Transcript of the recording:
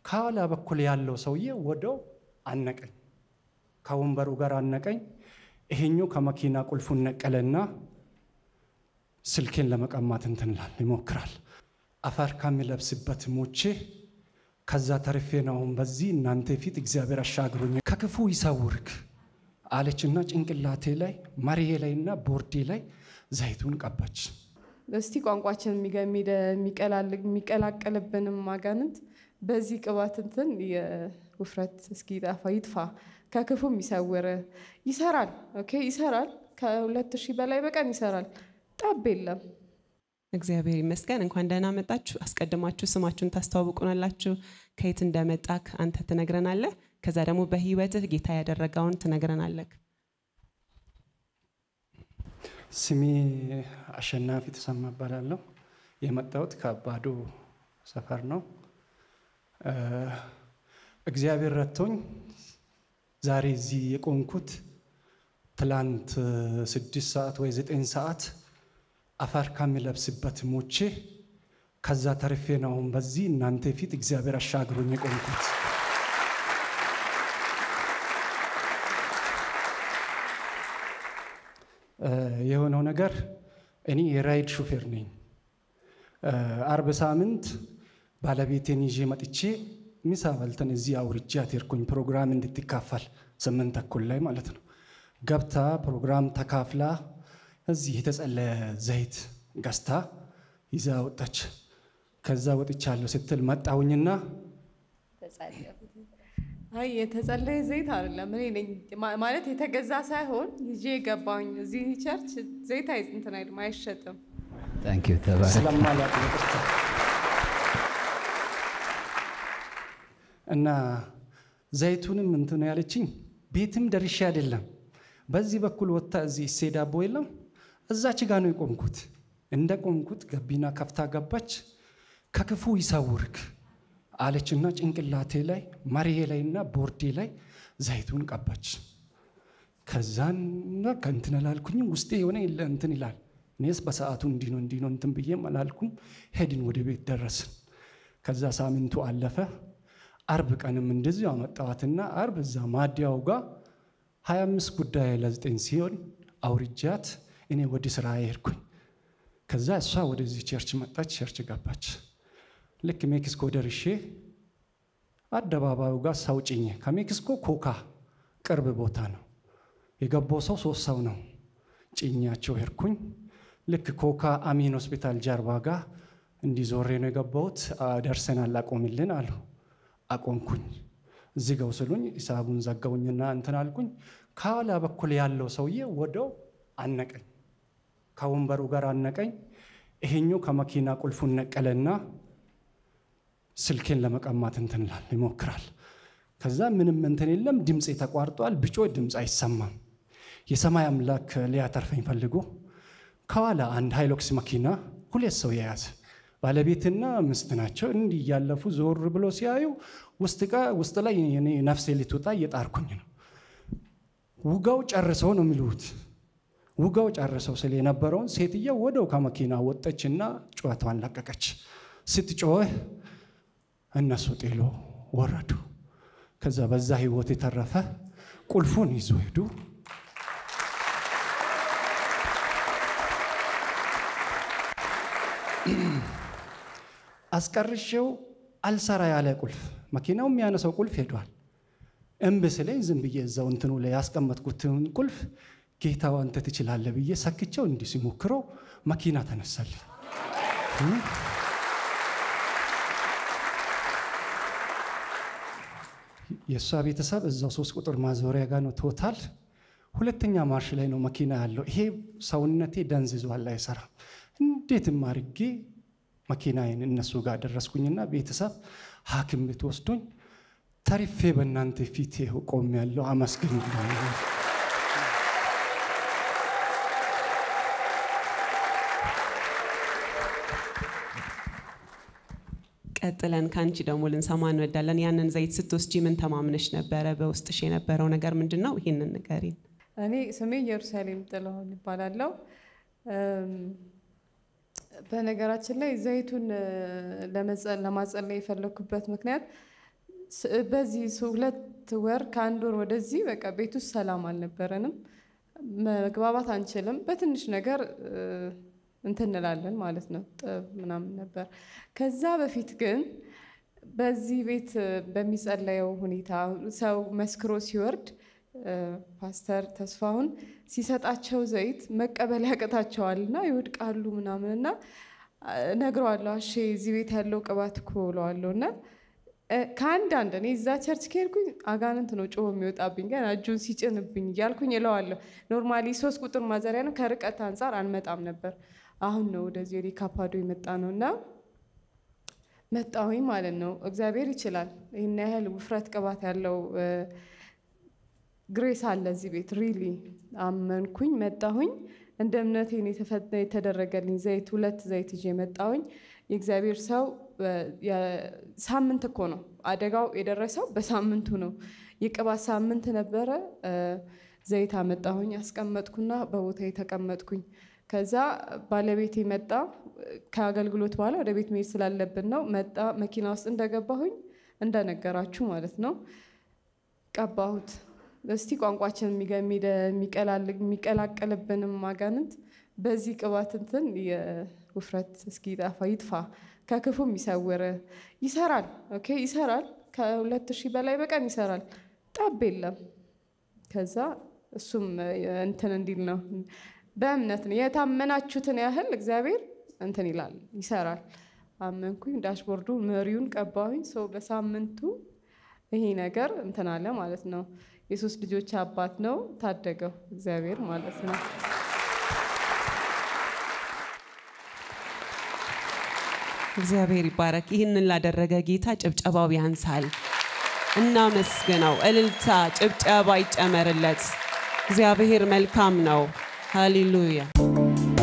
ከኋላ በኩል ያለው ሰውዬ ወደው አነቀኝ፣ ከወንበሩ ጋር አነቀኝ። ይሄኛው ከመኪና ቁልፉን ነቀለና ስልኬን ለመቀማት እንትንላል ይሞክራል። አፈር ከሚለብስበት ሞቼ ከዛ ተርፌ ነው አሁን በዚህ እናንተ ፊት እግዚአብሔር አሻግሮኝ ከክፉ ይሰውርክ አለችና ጭንቅላቴ ላይ መሪዬ ላይና ቦርዴ ላይ ዘይቱን ቀባች። እስቲ ቋንቋችን የሚቀላቀልብንም አጋንንት በዚህ ቅባት እንትን የውፍረት እስኪ ጠፋ ይጥፋ፣ ከክፉም ይሰውር። ይሰራል። ኦኬ ይሰራል። ከሁለት ሺህ በላይ በቀን ይሰራል። ጠብ የለም። እግዚአብሔር ይመስገን። እንኳን ደህና መጣችሁ። አስቀድማችሁ ስማችሁን ታስተዋውቁናላችሁ። ከየት እንደመጣክ አንተ ትነግረናለህ። ከዛ ደግሞ በህይወትህ ጌታ ያደረገውን ትነግረናለህ። ስሜ አሸናፊ ተሰማ እባላለሁ። የመጣሁት ከአባዶ ሰፈር ነው። እግዚአብሔር ረድቶኝ ዛሬ እዚህ የቆምኩት ትላንት ስድስት ሰዓት ወይ ዘጠኝ ሰዓት አፈር ከሚለብስበት ሞቼ ከዛ ተርፌ ነው አሁን በዚህ እናንተ ፊት እግዚአብሔር አሻግሮኝ የቆምኩት። የሆነው ነገር እኔ የራይድ ሹፌር ነኝ። አርብ ሳምንት ባለቤቴን ይዤ መጥቼ ምሳ በልተን እዚህ አውርጃት ሄድኩኝ ፕሮግራም እንድትካፈል ስምንት ተኩል ላይ ማለት ነው። ገብታ ፕሮግራም ተካፍላ እዚህ የተጸለየ ዘይት ገዝታ ይዛ ወጣች። ከዛ ወጥቻለሁ ስትል መጣሁኝና አይ የተጸለየ ዘይት አይደለም። እኔ ነኝ ማለት የተገዛ ሳይሆን ይዤ የገባኝ እዚህ ቸርች ዘይት አይ እንትን አይልም አይሸጥም። ታንኪዩ ተባረክ። ስለማላውቅ ይቅርታ። እና ዘይቱንም እንትን ያለችኝ ቤትም ደርሼ አይደለም። በዚህ በኩል ወጥታ እዚህ እሴ ዳቦ የለም እዛች ጋ ነው የቆምኩት። እንደ ቆምኩት ገቢና ከፍታ ገባች። ከክፉ ይሰውርክ አለችና ጭንቅላቴ ላይ መሪዬ ላይና ቦርዴ ላይ ዘይቱን ቀባች። ከዛን በቃ እንትን አላልኩኝም። ውስጤ የሆነ የለ እንትን ይላል። እኔስ በሰዓቱ እንዲህ ነው እንዲህ ነው እንትን ብዬም አላልኩም። ሄድን፣ ወደ ቤት ደረስን። ከዛ ሳምንቱ አለፈ። አርብ ቀንም እንደዚሁ አመጣዋትና አርብ እዛ ማዲያው ጋር ሀያ አምስት ጉዳይ ለዘጠኝ ሲሆን አውርጃት እኔ ወደ ስራ ሄድኩኝ። ከዛ እሷ ወደዚህ ቸርች መጣች፣ ቸርች ገባች። ልክ ሜክሲኮ ደርሼ አደባባዩ ጋር ሰው ጭኜ ከሜክሲኮ ኮካ ቅርብ ቦታ ነው የገባው ሰው ሶስት ሰው ነው። ጭኛቸው ሄድኩኝ። ልክ ኮካ አሚን ሆስፒታል ጀርባ ጋር እንዲዞሬ ነው የገባሁት። ደርሰናል አቆምልን አሉ። አቆምኩኝ። እዚህ ገው ስሉኝ ሂሳቡን ዘጋውኝና እንትን አልኩኝ። ከኋላ በኩል ያለው ሰውዬ ወደው አነቀኝ፣ ከወንበሩ ጋር አነቀኝ። ይሄኛው ከመኪና ቁልፉን ነቀለና ስልኬን ለመቀማት እንትንላል ይሞክራል። ከዛ ምንም እንትን የለም፣ ድምፅ ተቋርጧል። ብጮ ድምፅ አይሰማም። የሰማይ አምላክ ሊያተርፈኝ ፈልጎ ከኋላ አንድ ሃይሎክስ መኪና ሁለት ሰው የያዘ ባለቤትና ምስት ናቸው። እንዲህ እያለፉ ዞር ብሎ ሲያዩ ውስጥ ጋ ውስጥ ላይ እኔ ነፍሴ ልትወጣ እየጣርኩኝ ነው። ውጋው ጨርሰው ነው የሚሉት። ውጋው ጨርሰው ስል የነበረውን ሴትየው ወደው ከመኪና ወጠችና ጩኸቷን ለቀቀች። ስትጮህ እነሱ ጤሎ ወረዱ። ከዛ በዛ ህይወት የተረፈ ቁልፉን ይዞ ሄዱ። አስቀርሼው አልሰራ ያለ ቁልፍ መኪናው የሚያነሳው ቁልፍ ሄዷል። እምብ ስለኝ ዝም ብዬ እዛው እንትኑ ላይ ያስቀመጥኩትን ቁልፍ ጌታው አንተ ትችላለህ ብዬ ሰክቸው እንዲህ ሲሞክረው መኪና ተነሳልኝ። የእሷ ቤተሰብ እዛው ሶስት ቁጥር ማዞሪያ ጋር ነው ቶታል ሁለተኛ ማርሽ ላይ ነው መኪና ያለው። ይሄ ሰውነቴ ደንዝዟል፣ አይሰራም። እንዴትም አድርጌ መኪናዬን እነሱ ጋር ደረስኩኝና ቤተሰብ ሐኪም ቤት ወስዶኝ ተርፌ በእናንተ ፊት ቆም ያለው አመስግኝ። ቀጥለን ከአንቺ ደግሞ ልንሰማ እንወዳለን። ያንን ዘይት ስትወስጂ ምን ተማምነሽ ነበረ? በውስጥሽ የነበረው ነገር ምንድን ነው? ይህንን ንገሪን። እኔ ስሜ ኢየሩሳሌም ጥላሁን ይባላለው። በነገራችን ላይ ዘይቱን ለማጸለይ የፈለኩበት ምክንያት ስ- በዚህ ስ- ሁለት ወር ከአንድ ወር ወደዚህ በቃ ቤት ውስጥ ሰላም አልነበረንም። መግባባት አንችልም። በትንሽ ነገር እ፣ እንትን እንላለን ማለት ነው። ጠብ ምናምን ነበር። ከዛ በፊት ግን በዚህ ቤት እ፣ በሚጸለየው ሁኔታ ሰው መስክሮ ሲወርድ እ፣ ፓስተር ተስፋሁን ሲሰጣቸው ዘይት መቀበል ያቅታቸዋል እና ይወድቃሉ ምናምን እና እነግረዋለሁ አሼ እዚህ ቤት ያለው ቅባት እኮ እለዋለሁ እና እ፣ ከአንዳንድ እኔ እዛ ቸርች ከሄድኩኝ አጋንንት ነው ጮሆ የሚወጣብኝ ገና እጁን ሲጭንብኝ እያልኩኝ እለዋለሁ። ኖርማሊ ሶስት ቁጥር ማዘሪያ ነው። ከርቀት አንጻር አንመጣም ነበር። አሁን ነው ወደዚህ ወደ ካፓዶ የመጣ ነው እና መጣሁኝ ማለት ነው። እግዚአብሔር ይችላል። ይህን ያህል ውፍረት ቅባት ያለው እ፣ ግሬስ አለ እዚህ ቤት ሪሊ አመንኩኝ። መጣሁኝ እንደ እምነቴን የተፈ- የተደረገልኝ ዘይት ሁለት ዘይት ይዤ መጣሁኝ። የእግዚአብሔር ሰው እ፣ የ- ሳምንት እኮ ነው አደጋው የደረሰው በሳምንቱ ነው። የቅባት ሳምንት ነበረ። እ፣ ዘይት አመጣሁኝ አስቀመጥኩና በቦታ የተቀመጥኩኝ። ከዛ ባለቤቴ መጣ። ከአገልግሎት በኋላ ወደ ቤት መሄድ ስላለብን ነው መጣ። መኪና ውስጥ እንደገባሁኝ እንደነገራችሁ ማለት ነው ቀባሁት። እስቲ ቋንቋችን የሚገ- የሚደ- የሚቀላል- የሚቀላቀልብንም አጋንንት በዚህ ቅባት እንትን የውፍረት እስኪ ጠፋ ይጥፋ፣ ከክፉም ይሰውር። ይሰራል፣ ኦኬ ይሰራል። ከሁለት ሺህ በላይ በቀን ይሰራል። ጠብ የለም። ከዛ እሱም እ፣ እንትን እንዲል ነው በእምነት ነው የታመናችሁትን ያህል እግዚአብሔር እንትን ይላል ይሰራል። አመንኩኝ። ዳሽቦርዱ መሪውን ቀባሁኝ። ሰው በሳምንቱ ይሄ ነገር እንትን አለ ማለት ነው። የሶስት ልጆች አባት ነው። ታደገው እግዚአብሔር ማለት ነው። እግዚአብሔር ይባረክ። ይህንን ላደረገ ጌታ ጭብጨባው ያንሳል። እናመስግነው። እልልታ፣ ጭብጨባ ይጨመርለት። እግዚአብሔር መልካም ነው። ሃሌሉያ